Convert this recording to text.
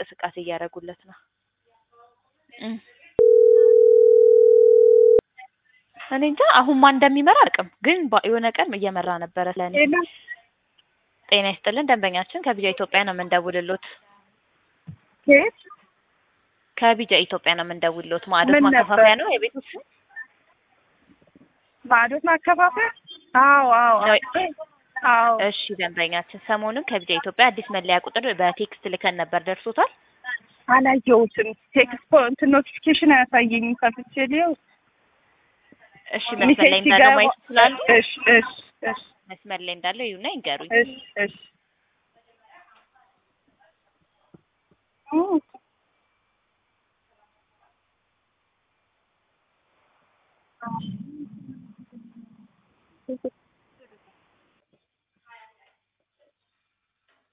እንቅስቃሴ እያደረጉለት ነው። እም። እኔ እንጃ አሁን ማን እንደሚመራ አልቅም፣ ግን ባ- የሆነ ቀን እየመራ ነበረ ለእኔ። ሌላ ጤና ይስጥልን ደንበኛችን ከቢጃ ኢትዮጵያ ነው የምንደውልሎት። ኬት ከቢጃ ኢትዮጵያ ነው የምንደውልሎት። ማዕዶት ምን ማከፋፈያ ነበር? ነው የቤት ውስጥ ማዕዶት ማከፋፈያ? አዎ አዎ ነው። አዎ እሺ ደንበኛችን ሰሞኑን ከቢጃ ኢትዮጵያ አዲስ መለያ ቁጥር በቴክስት ልከን ነበር፣ ደርሶታል? አላየሁትም። ቴክስት እንትን ኖቲፊኬሽን አያሳየኝም። ከፍቼ ሊው እሺ መስመር ላይ እንዳለው ማየት ይችላሉ? እሺ እሺ እሺ መስመር ላይ እንዳለው ይሁና ይንገሩኝ። እሺ እሺ ኦ፣